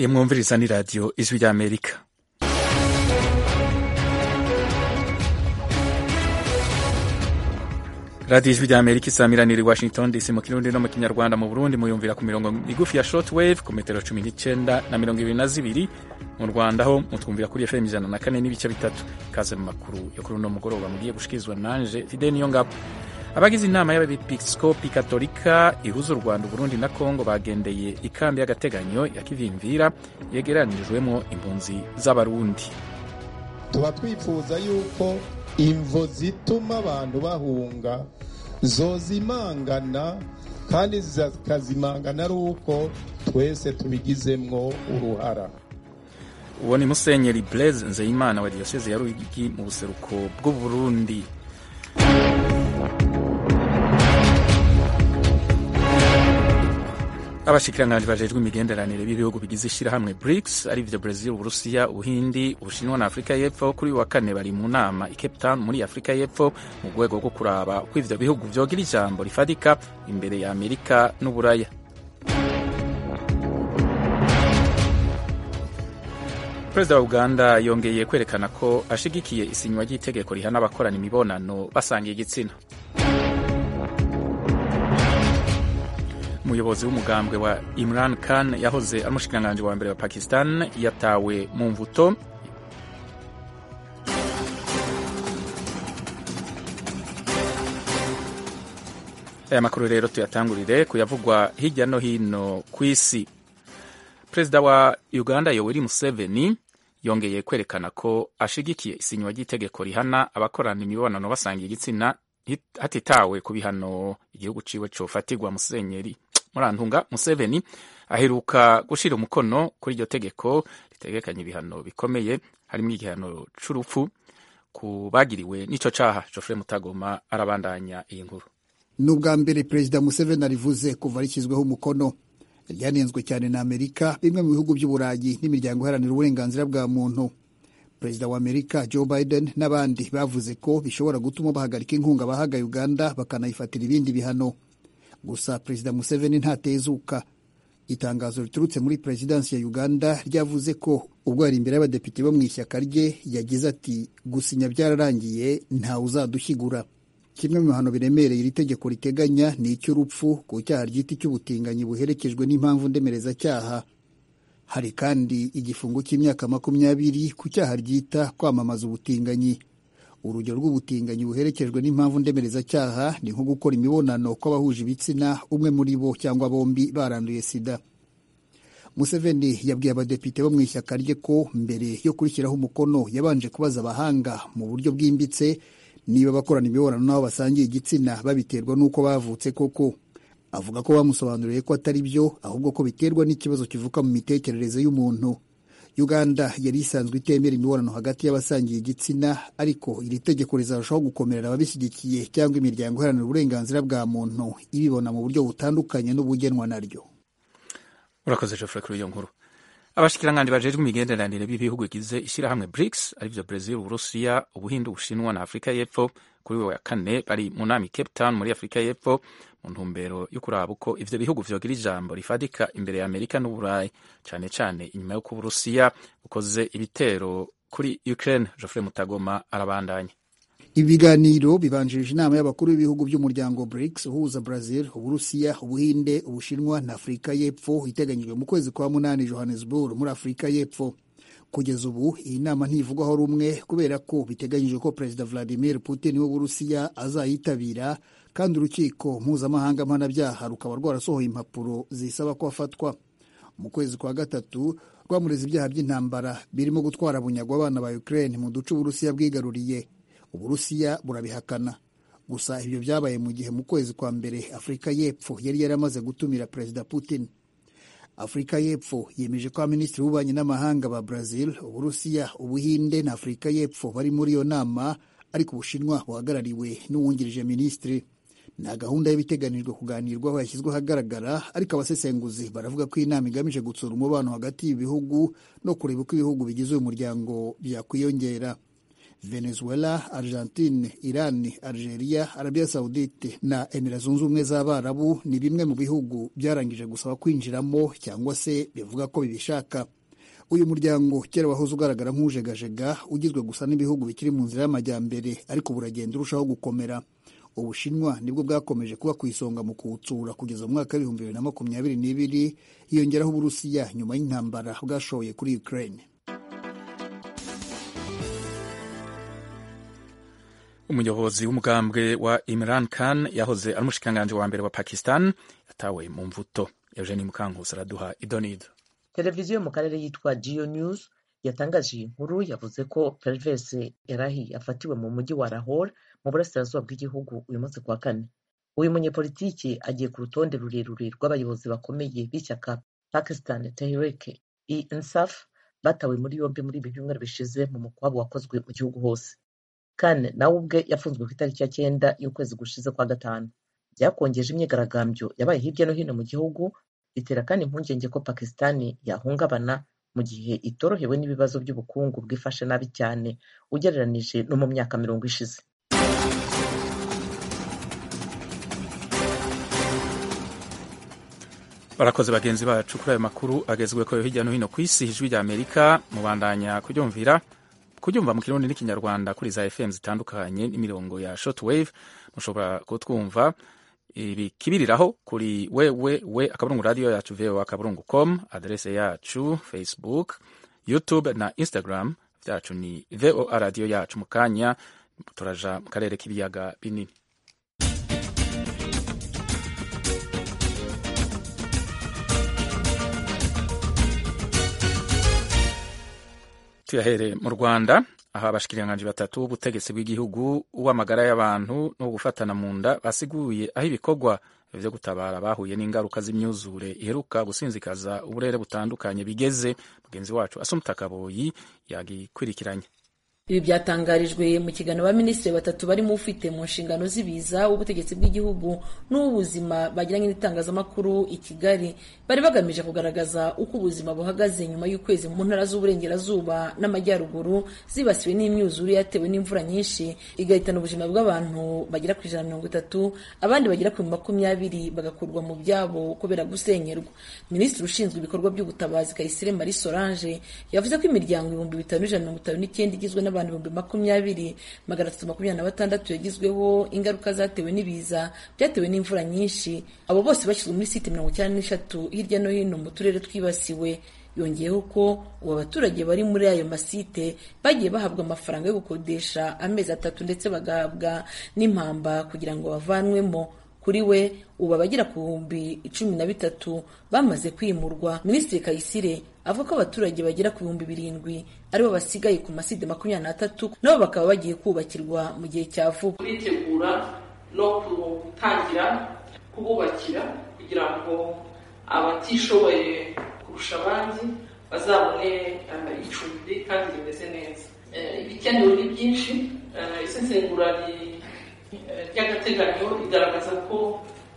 iyi mwumviriza ni radiyo ijwi ry'amerika radiyo ijwi ry'amerika isamiranira i washington dc mu kirundi no mu kinyarwanda mu burundi muyumvira ku mirongo migufi ya short wave ku metero cumi n'icyenda na mirongo ibiri na zibiri mu rwanda ho mutwumvira kuri fm ijana na kane n'ibice bitatu ikaze mu makuru yo kuri uno mugoroba mugiye gushikirizwa nanje fide niyo ngabo abagize inama y'abepiskopi katolika ihuza u rwanda uburundi na kongo bagendeye ikambi y'agateganyo ya kivimvira yegeranirijwemo impunzi z'abarundi tuba twifuza yuko imvo zituma abantu bahunga zozimangana kandi zikazimangana ari uko twese tubigizemwo uruhara uwo ni musenyeri blaise nzeyimana wa diyoseze ya ruyigi mu buseruko bw'uburundi abashikiranganji bajejwe imigenderanire b'ibihugu bigize ishyirahamwe brics arivyo brazil uburusiya ubuhindi ubushinwa na afurika y'epfo kuri wa kane bari mu nama i cape town muri afurika y'epfo mu rwego rwo kuraba uko ivyo bihugu vyogira ijambo rifadika imbere ya amerika n'uburaya perezida wa uganda yongeye kwerekana ko ashigikiye isinywa ry'itegeko rihana abakorana imibonano basangiye igitsina umuyobozi w'umugambwe wa Imran Khan yahoze ari umushikiranganji wa mbere wa Pakistan yatawe mu mvuto aya makuru rero tuyatangurire kuyavugwa hirya no hino ku isi perezida wa uganda yoweri museveni yongeye kwerekana ko ashigikiye isinywa ry'itegeko rihana abakorana imibonano basangiye igitsina hatitawe ku bihano igihugu ciwe cofatirwa musenyeri murantunga museveni aheruka gushira umukono kuri iryo tegeko ritegekanya ibihano bikomeye harimo igihano c'urupfu ku bagiriwe n'ico caha Geoffrey Mutagoma arabandanya iyi nkuru ni ubwa mbere perezida museveni arivuze kuva rishyizweho umukono ryanenzwe cyane na amerika bimwe mu bihugu by'uburayi n'imiryango iharanira uburenganzira bwa muntu perezida wa amerika joe biden n'abandi bavuze ko bishobora gutuma bahagarika inkunga bahaga uganda bakanayifatira ibindi bihano gusa perezida museveni ntatezuka itangazo riturutse muri perezidansi ya uganda ryavuze ko ubwo yari imbere y'abadepite bo mu ishyaka rye yagize ati gusinya byararangiye ntawe uzadushyigura kimwe mu bihano biremereye iri tegeko riteganya ni icy'urupfu ku cyaha ryita icy'ubutinganyi buherekejwe n'impamvu ndemerezacyaha hari kandi igifungo cy'imyaka makumyabiri ku cyaha ryita kwamamaza ubutinganyi urugero rw'ubutinganyi buherekejwe n'impamvu ndemerezacyaha ni nko gukora imibonano kw'abahuje ibitsina umwe muri bo cyangwa bombi baranduye sida museveni yabwiye abadepite bo mu ishyaka rye ko mbere yo kurishyiraho umukono yabanje kubaza abahanga mu buryo bwimbitse niba bakorana imibonano n'abo basangiye igitsina babiterwa n'uko bavutse koko avuga ko bamusobanuriye ko atari byo ahubwo ko biterwa n'ikibazo kivuka mu mitekerereze y'umuntu uganda yari isanzwe itemera imibonano hagati y'abasangiye igitsina ariko iri tegeko rizarushaho gukomerera ababishyigikiye cyangwa imiryango iharanira uburenganzira bwa muntu ibibona mu buryo butandukanye n'ubugenwa naryo urakoze Geoffrey kuri iyo nkuru abashikiranganji bajejwe imigenderanire b'ibihugu bigize ishyirahamwe brics arivyo brazil uburusiya ubuhindi ubushinwa na afurika y'epfo kuri we wa kane bari mu nama i cape town muri afurika y'epfo mu ntumbero yo kuraba uko ivyo bihugu vyogira ijambo rifadika imbere ya amerika n'uburayi cane cane inyuma y'uko uburusiya bukoze ibitero kuri ukraine geoffrey mutagoma arabandanya ibiganiro bibanjirije inama y'abakuru b'ibihugu by'umuryango brics uhuza brazil uburusiya ubuhinde ubushinwa na afurika y'epfo iteganyijwe mu kwezi kwa munani johannesburg muri afurika y'epfo kugeza ubu iyi nama ntivugwaho rumwe kubera ko biteganyijwe ko perezida vladimir putin w'uburusiya azayitabira kandi urukiko mpuzamahanga mpanabyaha rukaba rwarasohoye impapuro zisaba ko afatwa mu kwezi kwa gatatu rwamureze ibyaha by'intambara birimo gutwara bunyagwa abana ba ukraine mu duce uburusiya bwigaruriye uburusiya burabihakana gusa ibyo byabaye mu gihe mu kwezi kwa mbere afurika y'epfo yari yaramaze gutumira perezida putin afurika y'epfo yemeje ko abaminisitiri b'ububanyi n'amahanga ba brazil uburusiya ubuhinde na afurika y'epfo bari muri iyo nama ariko ubushinwa buhagarariwe n'uwungirije minisitiri nta gahunda y'ibiteganijwe kuganirwaho yashyizwe ahagaragara ariko abasesenguzi baravuga ko iyi nama igamije gutsura umubano hagati y'ibihugu no kureba uko ibihugu bigize uyu muryango byakwiyongera venezuela argentine iran algeria arabia saudite na emira zunze ubumwe z'abarabu ni bimwe mu bihugu byarangije gusaba kwinjiramo cyangwa se bivuga ko bibishaka uyu muryango kera wahoze ugaragara nk'ujegajega ugizwe gusa n'ibihugu bikiri mu nzira y'amajyambere ariko buragenda urushaho gukomera ubushinwa nibwo bwakomeje kuba ku isonga mu kuwutsura kugeza mu mwaka w'ibihumbi bibiri na makumyabiri n'ibiri hiyongeraho uburusiya nyuma y'intambara bwashoye kuri ukraine umuyobozi w'umugambwe wa Imran Khan yahoze ari umushikiranganji wa mbere wa Pakistan yatawe mu mvuto Eugenie Mukankusi araduha idonido televiziyo mu karere yitwa Geo News yatangaje iyi nkuru yavuze ko Pervez Elahi yafatiwe mu mujyi wa Lahore mu burasirazuba bw'igihugu uyu munsi kuwa kane uyu munyepolitiki agiye ku rutonde rurerure rw'abayobozi bakomeye b'ishyaka Pakistan Tehreek-e-Insaf batawe muri yombi muri ibi byumweru bishize mu mukwabo wakozwe mu gihugu hose Khan nawe ubwe yafunzwe ku itariki ya cyenda y'ukwezi gushize kwa gatanu byakongeje imyigaragambyo yabaye hirya no hino mu gihugu bitera kandi impungenge ko Pakistan yahungabana mu gihe itorohewe n'ibibazo by'ubukungu bwifashe nabi cyane ugereranije no mu myaka mirongo ishize barakoze bagenzi bacu kuri ayo makuru agezweho hirya no hino ku isi ijwi rya amerika mubandanya kuryumvira kuryumva mu kirundi n'ikinyarwanda kuri za fm zitandukanye n'imirongo ya shortwave mushobora kutwumva ibikibiriraho kuri wewe we akaburungu radiyo yacu voa akaburungu com adrese yacu facebook youtube na instagram byacu ni voa radiyo yacu mu kanya turaja mu karere k'ibiyaga binini tuyahere mu rwanda aho abashikiriranganji batatu b'ubutegetsi bw'igihugu uw'amagara y'abantu no gufatana mu nda basiguye aho ibikorwa vyo gutabara bahuye n'ingaruka z'imyuzure iheruka gusinzikaza uburere butandukanye bigeze mugenzi wacu asumta kaboyi yagikurikiranye ibi byatangarijwe mu kiganiro abaminisitiri batatu barimo ufite mu nshingano z'ibiza w'ubutegetsi bw'igihugu n'uw'ubuzima bagiranye n'itangazamakuru i kigali bari bagamije kugaragaza uko ubuzima buhagaze nyuma y'ukwezi mu ntara z'uburengerazuba n'amajyaruguru zibasiwe n'imyuzure yatewe n'imvura nyinshi igahitana ubuzima bw'abantu bagera ku ijana na mirongo itatu abandi bagera ku makumyabiri bagakurwa mu byabo kubera gusenyerwa minisitiri ushinzwe ibikorwa by'ubutabazi kayisire marie solange yavuze ko imiryango ibihumbi bitanu n'ijana mirongo itanu n'icyenda igizwe n'abantu ibihumbi makumyabiri magana atatu makumyabiri na batandatu yagizweho ingaruka zatewe n'ibiza byatewe n'imvura nyinshi abo bose bashyizwe muri site mirongo icyenda n'eshatu hirya no hino mu turere twibasiwe yongeyeho ko ubu abaturage bari muri ayo masite bagiye bahabwa amafaranga yo gukodesha amezi atatu ndetse bagahabwa n'impamba kugira ngo bavanwemo kuri we ubu abagera ku bihumbi cumi na bitatu bamaze kwimurwa minisitiri kayisire avuga ko abaturage bagera ku bihumbi birindwi aribo basigaye ku maside makumyabiri n'atatu nabo bakaba bagiye kubakirwa mu gihe cya vuba turitegura no gutangira kububakira kugira ngo abatishoboye kurusha abandi bazabone icumbi kandi rimeze neza ibikenewe ni byinshi isesengura ry'agateganyo rigaragaza ko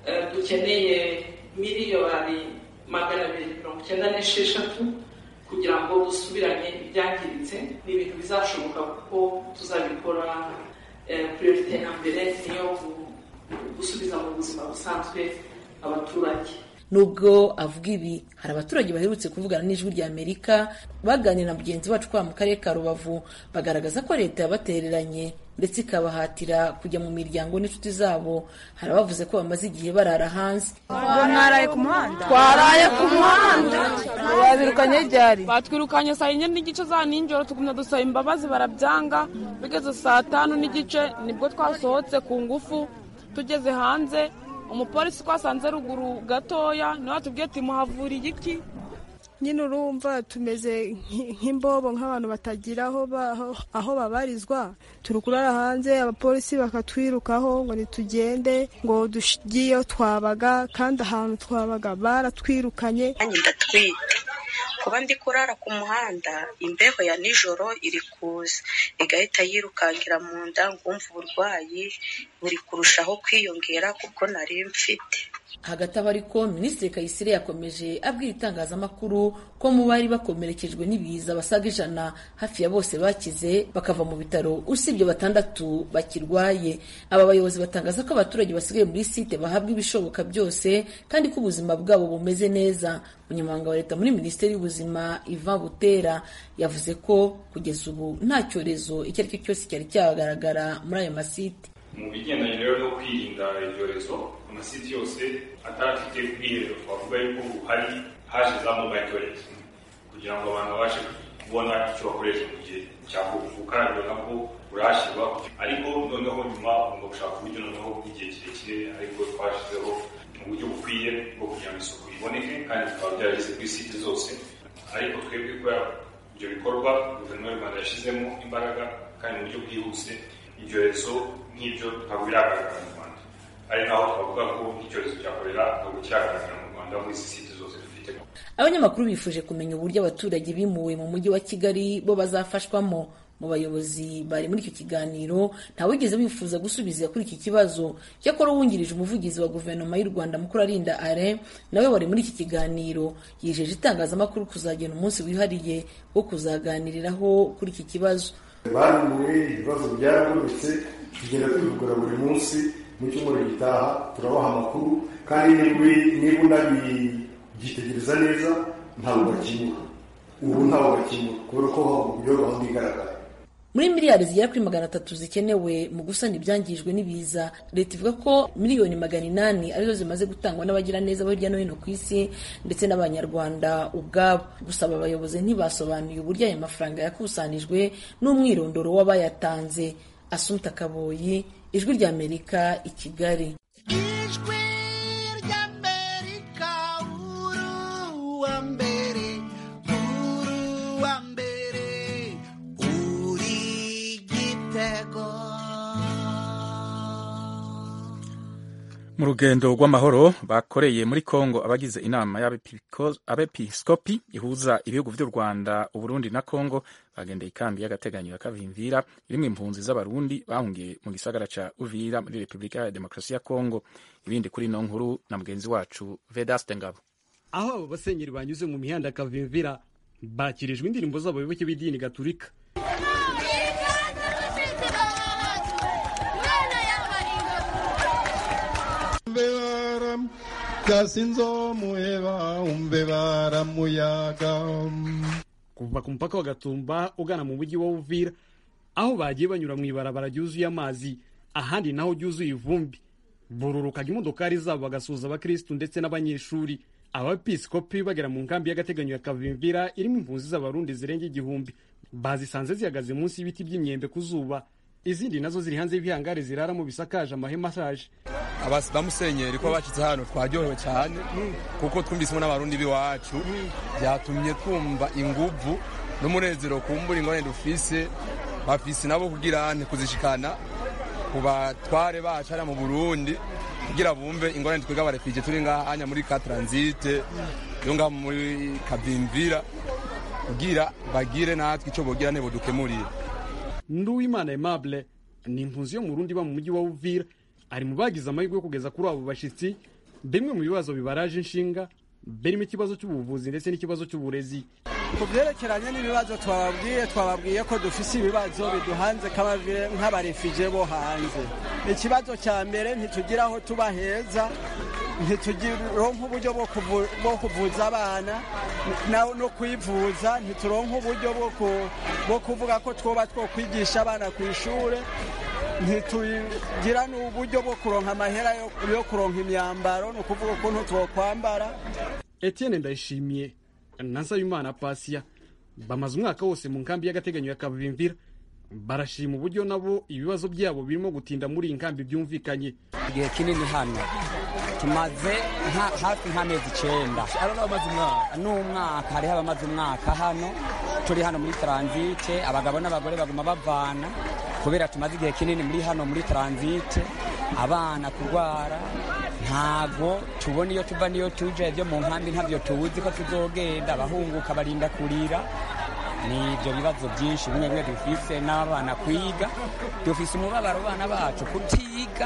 dukeneye miliyoni magana abiri mirongo icyenda n'esheshatu kugira ngo dusubiranye ibyangiritse ni ibintu bizashoboka kuko tuzabikora priorite ya mbere niyo gusubiza mu buzima busanzwe abaturage nubwo avuga ibi hari abaturage baherutse kuvugana n'ijwi rya amerika baganira na mugenzi wacu kwa mu karere ka rubavu bagaragaza ko leta yabatereranye ndetse ikabahatira kujya mu miryango n'inshuti zabo hari abavuze ko bamaze igihe barara hanze mwaraye ku muhanda twaraye ku muhanda babirukanye ryari batwirukanye saa yine n'igice za nijoro tugumya dusaba imbabazi barabyanga bigeze saa tanu n'igice nibwo twasohotse ku ngufu tugeze hanze umupolisi twasanze ruguru gatoya niwe watubwiye ati muhavuriye iki nyine urumva tumeze nk'imbobo nk'abantu batagira aho babarizwa turi kurara hanze abapolisi bakatwirukaho ngo ntitugende ngo tugiyeyo twabaga kandi ahantu twabaga baratwirukanye ndatwite kuba ndi kurara ku muhanda imbeho ya nijoro iri kuza igahita yirukankira mu nda ngumva uburwayi buri kurushaho kwiyongera kuko nari mfite hagati aho ariko minisitiri kayisire yakomeje abwira itangazamakuru ko mu bari bakomerekejwe n'ibiza basaga ijana hafi ya bose bakize bakava mu bitaro usibye batandatu bakirwaye aba bayobozi batangaza ko abaturage basigaye muri site bahabwa ibishoboka byose kandi ko ubuzima bwabo bumeze neza umunyamabanga wa leta muri minisiteri y'ubuzima ivan butera yavuze ko kugeza ubu nta cyorezo icyo ari cyo cyose cyari cyagaragara muri ayo masite mu bigendanye rero no kwirinda ibyorezo amasiti yose atarafite ubwiherero twavuga yuko hari haje za mobile toilet kugira ngo abantu babashe kubona icyo bakoresha mu gihe cya ubukarabiro nabwo burahashyirwa ariko noneho nyuma ugomba gushaka uburyo noneho bw'igihe kirekire ariko twashyizeho uburyo bukwiye bwo kugira ngo isuku iboneke kandi bikaba byarageze kuri site zose ariko twebwe kubera ibyo bikorwa guverinoma y'u rwanda yashyizemo imbaraga kandi mu buryo bwihuse ibyorezo nk'ibyo ntabwo biragaragara mu rwanda ari naho twavuga ko nk'icyorezo cya korera ntabwo kiragaragara mu rwanda muri izi site zose dufite abanyamakuru bifuje kumenya uburyo abaturage bimuwe mu mujyi wa kigali bo bazafashwamo mu bayobozi bari muri icyo kiganiro ntawigeze bifuza gusubiza kuri iki kibazo cyakora uwungirije umuvugizi wa guverinoma y'u rwanda mukuru arinda are nawe wari muri iki kiganiro yijeje itangazamakuru kuzagena umunsi wihariye wo kuzaganiriraho kuri iki kibazo baruwe ibibazo byarabonetse tugenda tubigura buri munsi mu cyumweru gitaha turabaha amakuru kandi niba unabyitegereza neza ntabwo bakimuka ubu ntabwo bakimuka kubera ko uburyo gahunda igaragara muri miliyari zigera kuri magana atatu zikenewe mu gusana ibyangijwe n'ibiza leta ivuga ko miliyoni magana inani arizo zimaze gutangwa n'abagiraneza bo hirya no hino ku isi ndetse n'abanyarwanda ubwabo gusaba abayobozi ntibasobanuye uburyo aya mafaranga yakusanijwe n'umwirondoro w'abayatanze asumta kaboyi ijwi ry'amerika i kigali ijwi ry'amerika uruwa mbere uruwa mbere uri gitego mu rugendo rw'amahoro bakoreye muri congo abagize inama y'abepiskopi ihuza ibihugu by'u rwanda uburundi na congo bagendeye ikambi y'agateganyo ya kavimvira irimo impunzi z'abarundi bahungiye mu gisagara ca uvira muri repubulika ya demokarasi ya congo ibindi kuri ino nkuru na mugenzi wacu vedaste ngabo aho abo basenyeri banyuze mu mihanda ya kavimvira bakirijwe indirimbo z'abayoboke b'idini gaturika gasinzomuheba umve baramuyaga kuva ku mupaka wa gatumba ugana mu mujyi wa uvira aho bagiye banyura mu ibarabara ryuzuye amazi ahandi naho ryuzuye ivumbi bururukaga imodokari zabo bagasuhuza abakirisitu ndetse n'abanyeshuri abapisikopi bagera mu nkambi y'agateganyo ya kavimvira irimo impunzi z'abarundi zirenga igihumbi bazisanze zihagaze munsi y'ibiti by'imyembe ku zuba izindi nazo ziri hanze y'ibihangare ziraramo bisakaje amahema ashaje bamusenyeri ko bashyitse hano twaryohewe cyane kuko twumvisemo n'abarundi b'iwacu byatumye twumva inguvu n'umunezero kumbura ingorane dufise bafise nabo kugira kuzishikana ku batware bacu hariya mu burundi kugira bumve ingorane twebwe abarefije turi ngaha anya muri ka taransite yo ngaha muri kabimvira kugira bagire natwe icyo bogira ntebo dukemurire nduwimana aimable ni impunzi yo mu rundi iba mu mujyi wa uvira ari mu bagize amahirwe yo kugeza kuri abo bashyitsi bimwe mu bibazo bibaraje inshinga birimo ikibazo cy'ubuvuzi ndetse n'ikibazo cy'uburezi ku byerekeranye n'ibibazo twababwiye twababwiye ko dufise ibibazo biduhanze nk'abarefije bo hanze ikibazo cya mbere ntitugira aho tuba heza ntituronka uburyo bwo kuvuza abana no kwivuza ntituronka uburyo bwo kuvuga ko twoba two kwigisha abana ku ishuri ntitugira n'uburyo bwo kuronka amahera yo kuronka imyambaro ni ukuvuga ukuntu twokwambara etienne ndayishimiye na nsabimana pasiya bamaze umwaka wose mu nkambi y'agateganyo ya kavimvira barashima uburyo nabo ibibazo byabo birimo gutinda muri iyi nkambi byumvikanye igihe kinini hano tumaze hafi nk'amezi icyenda n'umwaka hariho abamaze umwaka hano turi hano muri taransite abagabo n'abagore baguma bavana kubera tumaze igihe kinini muri hano muri taransite abana kurwara ntabwo tubona iyo tuva n'iyo tuje byo mu nkambi ntabyo tuzi ko tuzogenda abahunguka barinda kurira ni ibyo bibazo byinshi bimwe bimwe dufise n'abana kwiga dufise umubabaro abana bacu kutiga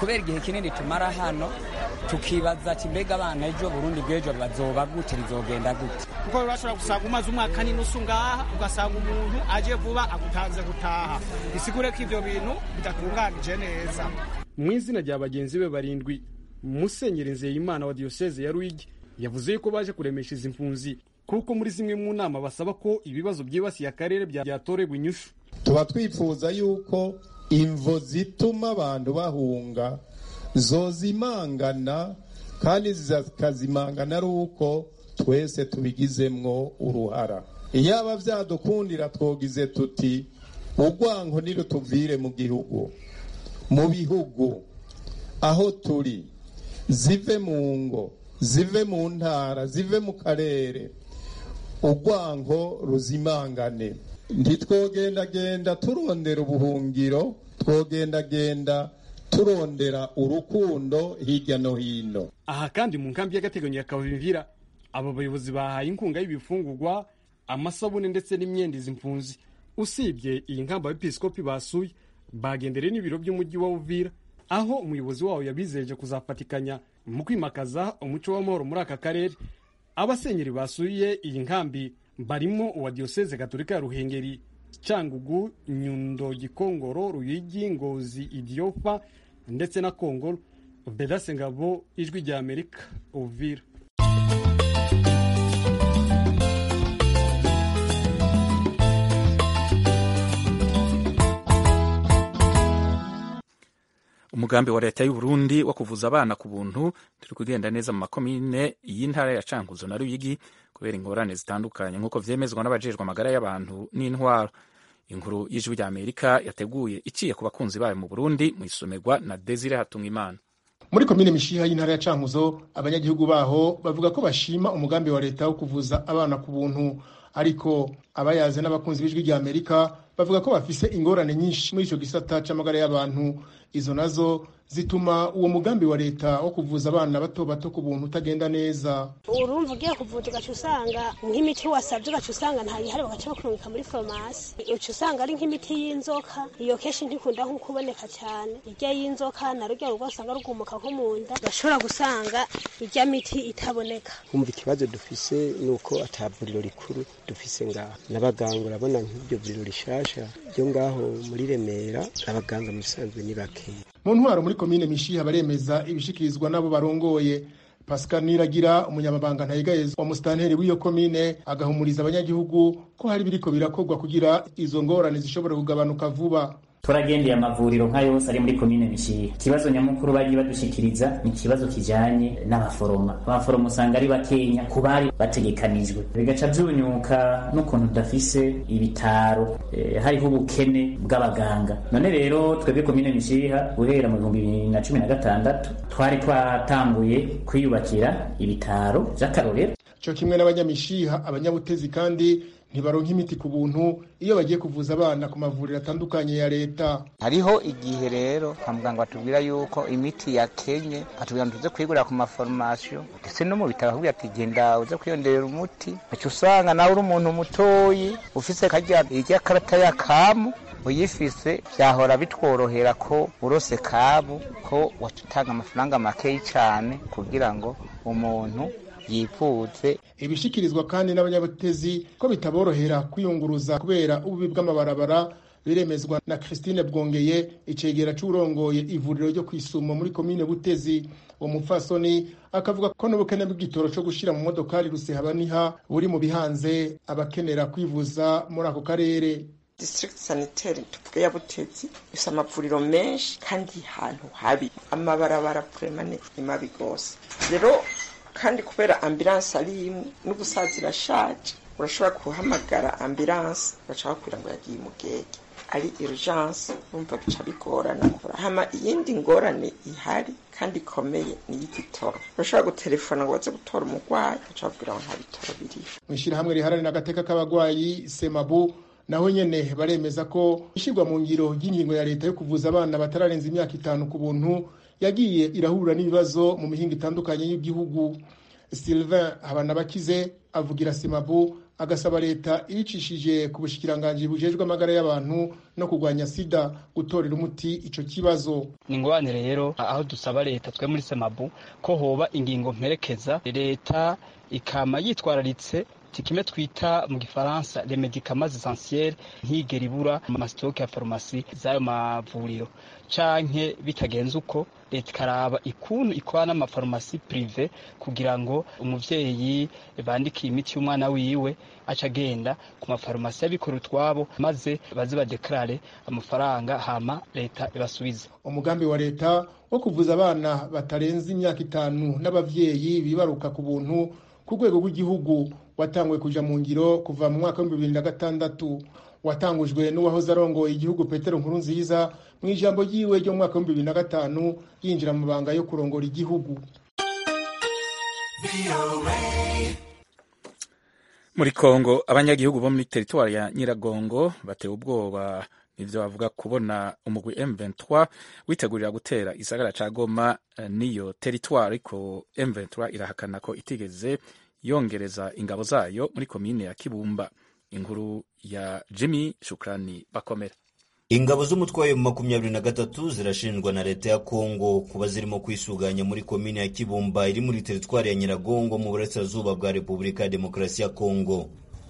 kubera igihe kinini tumara hano tukibaza ati mbega abana ejo burundi bw'ejo bazoba gute rizogenda gute kuko bashobora gusanga umaze umwaka n'inusu ngaha ugasanga umuntu aje vuba agutanze gutaha bisigure ko ibyo bintu bidatunganije neza mu izina rya bagenzi be barindwi musenyeri nzeyimana wa diyoseze ya ruyigi yavuze yuko baje kuremesha izi mpunzi kuko muri zimwe mu nama basaba ko ibibazo byibasiye akarere byatoregwa inyushu tuba twifuza yuko imvo zituma abantu bahunga zozimangana kandi zikazimangana ari uko twese tubigizemwo uruhara iyaba byadukundira twogize tuti urwanko nirutuvire mu gihugu mu bihugu aho turi zive mu ngo zive mu ntara zive mu karere urwanko ruzimangane ntitwogendagenda turondera ubuhungiro twogendagenda turondera urukundo hirya no hino aha kandi mu nkambi y'agateganyo ya kavimvira aba bayobozi bahaye inkunga y'ibifungurwa amasabune ndetse n'imyenda izi mpunzi usibye iyi nkamba abepiskopi basuye bagendereye n'ibiro by'umujyi wa uvira aho umuyobozi wawo yabizeje kuzafatikanya mu kwimakaza umuco w'amahoro muri aka karere abasenyeri basuye iyi nkambi barimo uwa diyoseze gatolika ya ruhengeri cyangugu nyundo gikongoro ruyigi ngozi idiofa ndetse na kongoro bedase ngabo ijwi rya amerika uvira umugambi wa leta y'u Burundi wo kuvuza abana ku buntu turi kugenda neza mu makomine y'intara ya Cankuzo na Ruyigi kubera ingorane zitandukanye nk'uko vyemezwa n'abajejwe amagara y'abantu n'intwaro inkuru y'ijwi rya Amerika yateguye iciye ku bakunzi bayo mu Burundi mu isomerwa na Desire Hatungimana muri komine mishiha y'intara ya Cankuzo abanyagihugu baho bavuga ko bashima umugambi wa leta wo kuvuza abana ku buntu ariko abayaze n'abakunzi b'ijwi rya Amerika bavuga ko bafise ingorane nyinshi muri ico gisata c'amagara y'abantu izo nazo zituma uwo mugambi wa leta wo kuvuza abana bato bato ku buntu utagenda neza urumva ugiye kuvuza ugaca usanga nk'imiti wasabye ugaca usanga ntayihari bagaca bakurungika muri farumasi uca usanga ari nk'imiti y'inzoka iyo kenshi ntikunda nko kuboneka cyane irya y'inzoka na rurya rugo usanga rugumuka nko mu nda urashobora gusanga irya miti itaboneka kumva ikibazo dufise ni uko ata vuriro rikuru dufise ngaho n'abaganga urabona nk'iryo vuriro rishasha ryo ngaho muri remera abaganga mu bisanzwe ni bakeya mu ntwaro muri komine mishiha baremeza ibishikirizwa n'abo barongoye pascal niragira umunyamabanga ntayigayeza wa musitanteri w'iyo komine agahumuriza abanyagihugu ko hari biriko birakorwa kugira izo ngorane zishobora kugabanuka vuba turagendeye amavuriro nka yose ari muri komine mishiha ikibazo nyamukuru bagiye badushikiriza ni ikibazo kijanye n'abaforoma abaforoma usanga ari bakenya ku bari bategekanijwe bigaca vyunyuka n'ukuntu tudafise ibitaro e, hariho ubukene bw'abaganga none rero twebwe komine mishiha guhera mu bihumbi bibiri na cumi na gatandatu twari twatanguye kwiyubakira ibitaro vy'akarorero co kimwe n'abanyamishiha abanyabutezi kandi ntibaronka imiti ku buntu iyo bagiye kuvuza abana ku mavuriro atandukanye ya leta hariho igihe rero kwa muganga batubwira yuko imiti yakenye atubwira ngo tuze kuyigurira ku maforomasiyo ndetse no mu bitaro bakubwira ati genda uze kwiyongerera umuti uca usanga nawe uri umuntu mutoyi ufise karya irya karata ya kamu uyifise byahora bitworohera ko urose kabu ko watutanga amafaranga makeyi cyane kugira ngo umuntu yifuze ibishikirizwa kandi n'abanyabutezi ko bitaborohera kwiyunguruza kubera ububi bw'amabarabara biremezwa na Christine Bwongeye icegera c'urongoye ivuriro ryo kwisumo muri komine Butezi uwo mupfasoni akavuga ko n'ubukene bw'igitoro co gushira mu modokari rusehabaniha buri mu bihanze abakenera kwivuza muri ako karere district sanitaire tuvuge ya Butezi ifise amavuriro menshi kandi hantu habi amabarabara vraiment ni mabi gose rero kandi kubera ambulance ari imwe n'ubusaza irashaje urashobora guhamagara ambulance bagaca bakubwira ngo yagiye umugege ari urgence urumva bica bigorana hama iyindi ngorane ihari kandi ikomeye ni iy'igitoro urashobora gutelefona ngo baze gutora umurwayi bagaca bakubwira ngo nta bitoro biriho mu ishyirahamwe riharanira agateka k'abagwayi semabu naho nyene baremeza ko ishyirwa mu ngiro ry'ingingo ya leta yo kuvuza abana batararenza imyaka itanu ku buntu yagiye irahura n'ibibazo mu mihinga itandukanye y'igihugu sylvain habanabakize avugira simabu agasaba leta ibicishije ku bushikiranganji bujejwe amagara y'abantu no kurwanya sida gutorera umuti ico kibazo ni ingorane rero aho dusaba leta twe muri semabu ko hoba ingingo mperekeza leta ikama yitwararitse kimwe twita mu gifaransa les medicaments essentiels ntigera ibura mu masitoke ya farumasi z'ayo mavuriro canke bitagenze uko leta ikaraba ikuntu ikora n'amafarumasi prive kugira ngo umuvyeyi bandikiye imiti y'umwana wiwe aca agenda ku mafarumasi y'abikora utwabo maze baze badekarare amafaranga hama leta ibasubize umugambi wa leta wo kuvuza abana batarenze imyaka itanu n'abavyeyi bibaruka ku buntu ku rwego rw'igihugu watanguye kuja mu ngiro kuva mu mwaka w'ibihumbi bibiri na gatandatu watangujwe n'uwahoze arongoye igihugu petero nkuru nziza mu ijambo ryiwe ryo mu mwaka w'ibihumbi bibiri na gatanu yinjira mu mabanga yo kurongora igihugu muri kongo abanyagihugu bo muri teritwari ya nyiragongo batewe ubwoba nivyo bavuga kubona umugwi M23 witegurira gutera isagara ca Goma niyo teritwari ariko M23 irahakana ko itigeze yongereza ingabo zayo muri komine ya Kibumba inkuru ya Jimmy Shukrani bakomera ingabo z'umutwe wayo makumyabiri na gatatu zirashinjwa na leta ya kongo kuba zirimo kwisuganya muri komine ya kibumba iri muri teritwari ya nyiragongo mu burasirazuba bwa repubulika ya demokarasi ya kongo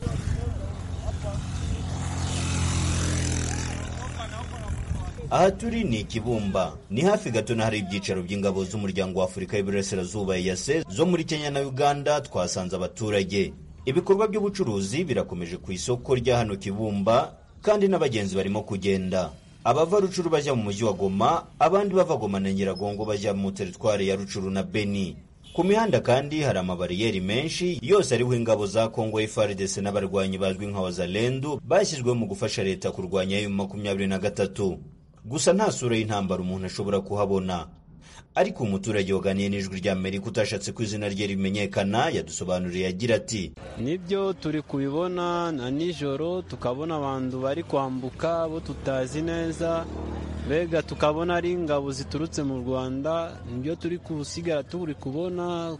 aha turi ni ikibumba ni hafi gato na hari ibyicaro by'ingabo z'umuryango wa afurika y'iburasirazuba yase zo muri kenya na uganda twasanze abaturage ibikorwa by'ubucuruzi birakomeje ku isoko rya hano kibumba kandi n'abagenzi barimo kugenda abava rucuru bajya mu mujyi wa goma abandi bava goma na nyiragongo bajya mu teritwari ya rucuru na beni ku mihanda kandi hari amabariyeri menshi yose ariho ingabo za kongo FARDC n'abarwanyi bazwi nka wazalendu bashyizweho mu gufasha leta kurwanya ayo makumyabiri na gatatu gusa nta sura y'intambara umuntu ashobora kuhabona ariko umuturage waganiye n'ijwi rya amerika utashatse ko izina rye rimenyekana yadusobanuriye agira ati nibyo turi kubibona na nijoro tukabona abantu bari kwambuka bo tutazi neza mbega tukabona ari ingabo ziturutse mu rwanda nibyo turi kusigara turi kubona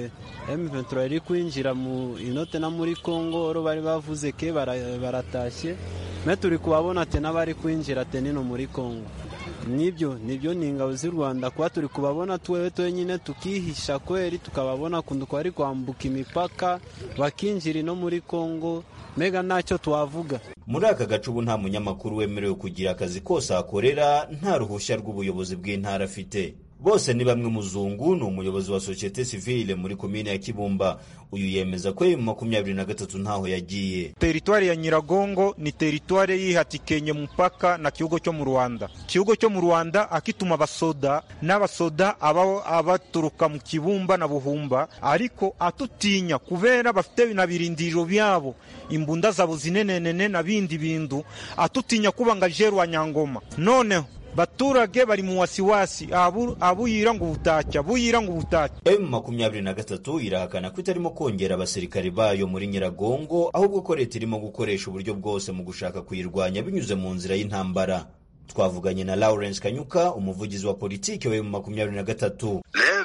M23 iri kwinjira mu inote na muri congo oro bari bavuze ke baratashye me turi kubabona te n'abari kwinjira te nino muri congo nibyo nibyo ni ingabo z'u rwanda kuba turi kubabona twewe twenyine tukihisha kweri tukababona kundu bari kwambuka imipaka bakinjira ino muri congo mbega ntacyo twavuga muri aka gace ubu nta munyamakuru wemerewe kugira akazi kose ahakorera nta ruhushya rw'ubuyobozi bw'intara afite bose ni bamwe muzungu ni umuyobozi wa sosiyete sivile muri komine ya kibumba uyu yemeza ko mu makumyabiri na gatatu ntaho yagiye teritwari ya nyiragongo ni teritwari yihatikenye mupaka na kihugo cyo mu rwanda kihugo cyo mu rwanda akituma abasoda n'abasoda aba abaturuka mu kibumba na buhumba ariko atutinya kubera bafite na birindiro byabo imbunda zabo zinenenene na bindi bintu atutinya kuba nga jerwa nyangoma noneho baturage bari mu wasiwasi abuyira ngo ubutacya buyira ngo ubutacya m makumyabiri na gatatu irahakana ko itarimo kongera abasirikari bayo muri nyiragongo ahubwo ko leta irimo gukoresha uburyo bwose mu gushaka kuyirwanya binyuze mu nzira y'intambara twavuganye na lawrence kanyuka umuvugizi wa politiki wa m makumyabiri na gatatu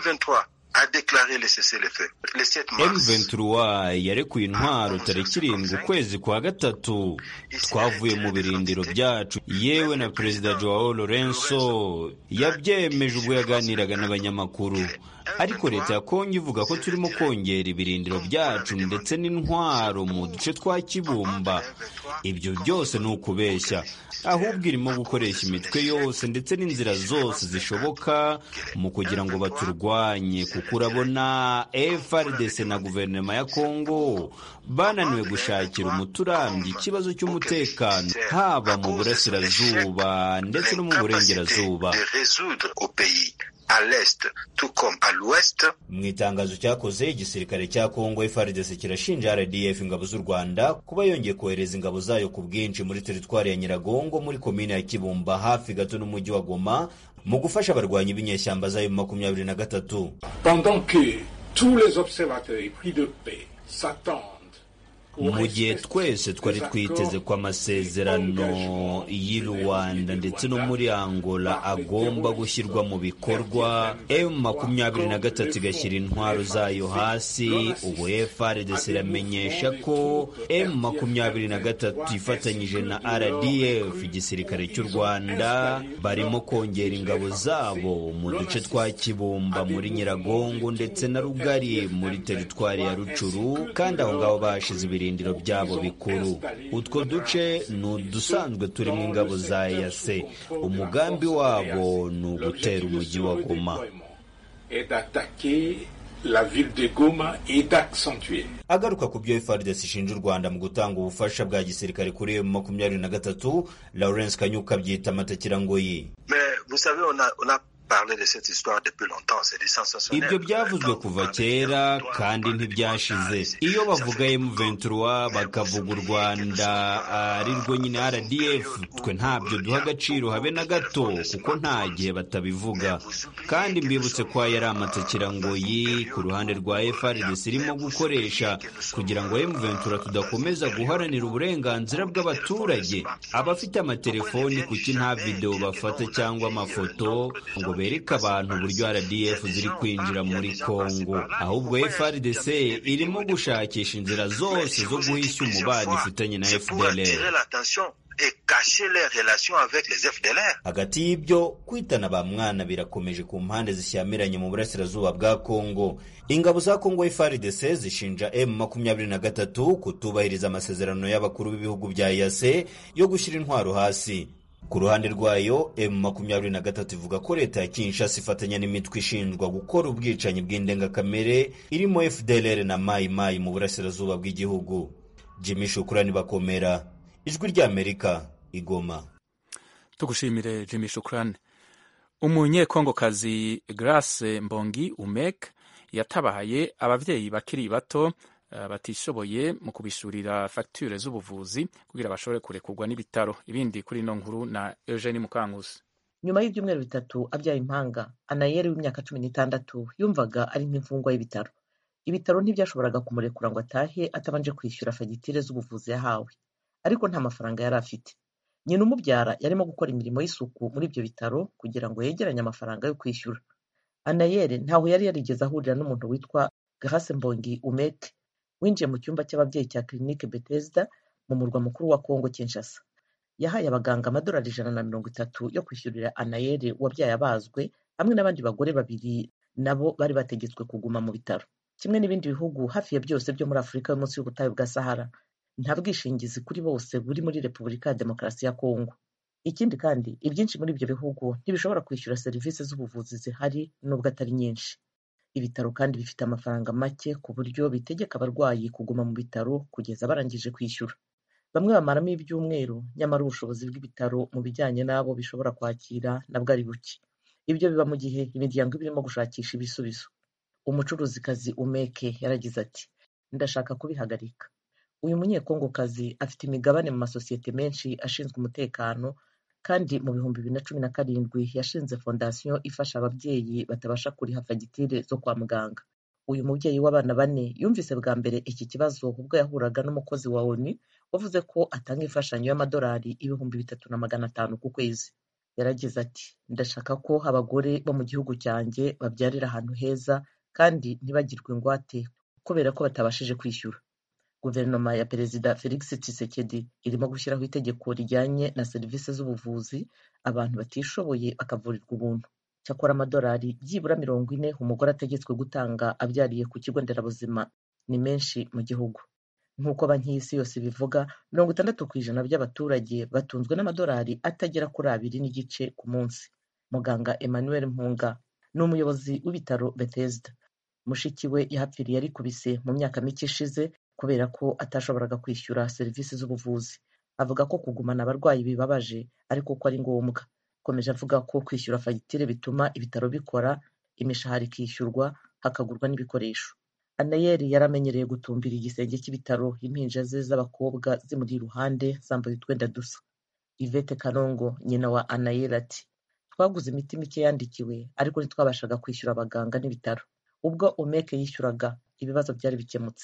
M23 yarekuye intwaro tariki irindwi ukwezi kwa gatatu twavuye mu birindiro byacu yewe na perezida Joao Lorenzo yabyemeje ubwo yaganiraga n'abanyamakuru ariko leta ya Kongo ivuga ko turimo kongera ibirindiro byacu ndetse n'intwaro mu duce twa Kibumba ibyo byose ni ukubeshya ahubwo irimo gukoresha imitwe yose ndetse n'inzira zose zishoboka mu kugira ngo baturwanye kuko urabona FRDC na guverinoma ya Kongo bananiwe gushakira umuturambyi ikibazo cy'umutekano haba mu burasirazuba ndetse no mu burengerazuba à l'est tout comme à l'ouest. mu itangazo cyakoze igisirikare cya kongo FARDC kirashinja RDF ingabo z'u Rwanda kuba yongeye kohereza ingabo zayo ku bwinshi muri teritwari ya Nyiragongo muri komine ya Kibumba hafi gato n'umujyi wa Goma mu gufasha abarwanyi b'inyeshyamba zayo makumyabiri na gatatu Pendant que tous les observateurs et pris de paix s'attendent mu gihe twese twari twiteze ko amasezerano y'i rwanda ndetse no muri angola agomba gushyirwa mu bikorwa m makumyabiri na gatatu igashyira intwaro zayo hasi ubu frdc iramenyesha ko m makumyabiri na gatatu ifatanyije na rdf igisirikare cy'u rwanda barimo kongera ingabo zabo mu duce twa kibumba muri nyiragongo ndetse na rugari muri teritwari ya rucuru kandi aho ngaho bashize ibirindiro byabo bikuru utwo duce ni udusanzwe turimo ingabo za yase umugambi wabo ni ugutera umujyi wa goma la ville de Goma et d'accentuer. agaruka ku byo FARDC ishinja u Rwanda mu gutanga ubufasha bwa gisirikare kuri M makumyabiri na gatatu Lawrence Kanyuka abyita amatakirangoyi Mais vous savez, on a, on a parlé de cette histoire depuis longtemps. C'est du sensationnel. ibyo byavuzwe kuva kera kandi ntibyashize iyo bavuga M23 bakavuga u Rwanda ari rwo nyine RDF twe ntabyo duha agaciro habe na gato kuko nta gihe batabivuga kandi mbibutse ko aya ari amatakirangoyi ku ruhande rwa FARDC irimo gukoresha kugira ngo M23 tudakomeza guharanira uburenganzira bw'abaturage abafite amatelefoni kuki nta video bafata cyangwa amafoto ngo bereke abantu uburyo RDF ziri kwinjira muri Congo ahubwo FARDC irimo gushakisha inzira zose zo guhisha umubano ifitanye na C'est pour attirer FDLR l'attention et cacher les relations avec les FDLR. hagati y'ibyo kwitana ba mwana birakomeje ku mpande zishyamiranye mu burasirazuba bwa Congo ingabo za Congo FARDC zishinja M makumyabiri na gatatu kutubahiriza amasezerano y'abakuru b'ibihugu bya EAC yo gushyira intwaro hasi ku ruhande rwayo M makumyabiri na gatatu ivuga ko leta ya Kinshasa ifatanya n'imitwe ishinjwa gukora ubwicanyi bw'indengakamere irimo FDLR na Mai Mai mu burasirazuba bw'igihugu Jimmy Shukrani bakomera ijwi ry'Amerika igoma tugushimire jimmy shukrani umunyekongokazi grace mbongi umek yatabaye ababyeyi bakiri bato eh, batishoboye mu kubishurira fagitire z'ubuvuzi kugira bashobore kurekurwa n'ibitaro ibindi kuri ino nkuru na eugene mukankusi nyuma y'ibyumweru bitatu abyaye impanga anayeri w'imyaka cumi n'itandatu yumvaga ari nk'imfungwa y'ibitaro ibitaro ntibyashoboraga kumurekura ngo atahe atabanje kwishyura fagitire z'ubuvuzi yahawe ariko nta mafaranga yari afite nyina umubyara yarimo gukora imirimo y'isuku muri ibyo bitaro kugira ngo yegeranye amafaranga yo kwishyura anayeri ntaho yari yarigeze ahurira n'umuntu witwa grace mbongi umek winjiye mu cyumba cy'ababyeyi cya clinique bethesda mu murwa mukuru wa congo kinshasa yahaye abaganga amadolari ijana na mirongo itatu yo kwishyurira anayeri wabyaye abazwe hamwe n'abandi bagore babiri nabo bari bategetswe kuguma mu bitaro kimwe n'ibindi bihugu hafi ya byose byo muri afurika yo munsi y'ubutayu bwa sahara nta bwishingizi kuri bose buri muri repubulika ya demokarasi ya kongo ikindi kandi ibyinshi muri ibyo bihugu ntibishobora kwishyura serivisi z'ubuvuzi zihari nubwo atari nyinshi ibitaro kandi bifite amafaranga make ku buryo bitegeka abarwayi kuguma mu bitaro kugeza barangije kwishyura bamwe bamaramo ibyumweru nyamara ubushobozi bw'ibitaro mu bijyanye n'abo bishobora kwakira nabwo ari buke ibyo biba mu gihe imiryango iba irimo gushakisha ibisubizo umucuruzikazi umeke yaragize ati ndashaka kubihagarika uyu munyekongokazi afite imigabane mu masosiyete menshi ashinzwe umutekano kandi mu bihumbi bibiri na cumi na karindwi yashinze fondasiyo ifasha ababyeyi batabasha kuriha fagitire zo kwa muganga uyu mubyeyi w'abana bane yumvise bwa mbere iki kibazo ubwo yahuraga n'umukozi wa oni wavuze ko atanga imfashanyo y'amadolari ibihumbi bitatu na magana atanu ku kwezi yaragize ati ndashaka ko abagore bo mu gihugu cyanjye babyarira ahantu heza kandi ntibagirwe ingwate kubera ko batabashije kwishyura guverinoma ya perezida felix tshisekedi irimo gushyiraho itegeko rijyanye na serivisi z'ubuvuzi abantu batishoboye bakavurirwa ubuntu cyakora amadolari byibura mirongo ine umugore ategetswe gutanga abyariye ku kigo nderabuzima ni menshi mu gihugu nk'uko banki y'isi yose bivuga mirongo itandatu ku ijana by'abaturage batunzwe n'amadolari atagera kuri abiri n'igice ku munsi muganga emmanuel mpunga ni umuyobozi w'ibitaro bethesda mushiki we yahapfiriye arikubise mu myaka mike ishize kubera ko atashoboraga kwishyura serivisi z'ubuvuzi avuga ko kugumana abarwayi bibabaje ariko ko ari ngombwa akomeje avuga ko kwishyura fagitire bituma ibitaro bikora imishahara ikishyurwa hakagurwa n'ibikoresho anayeri yari amenyereye gutumbira igisenge cy'ibitaro impinja ze z'abakobwa zimuri iruhande zambaye utwenda dusa ivete kanongo nyina wa anayeri ati twaguze imiti mike yandikiwe ariko ntitwabashaga kwishyura abaganga n'ibitaro ubwo umeke yishyuraga ibibazo byari bikemutse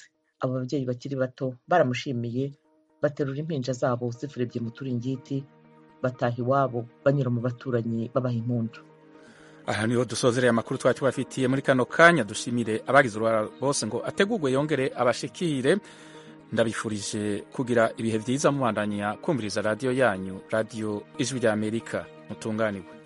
abo babyeyi bakiri bato baramushimiye baterura impinja zabo zifurebye mu turingiti bataha iwabo banyura mu baturanyi babaha impundu aha niho dusozereye amakuru twari tubafitiye muri kano kanya dushimire abagize uruhara bose ngo ategurwe yongere abashikire ndabifurije kugira ibihe byiza mubandanya kumviriza radiyo yanyu radiyo ijwi ry'amerika mutunganirwe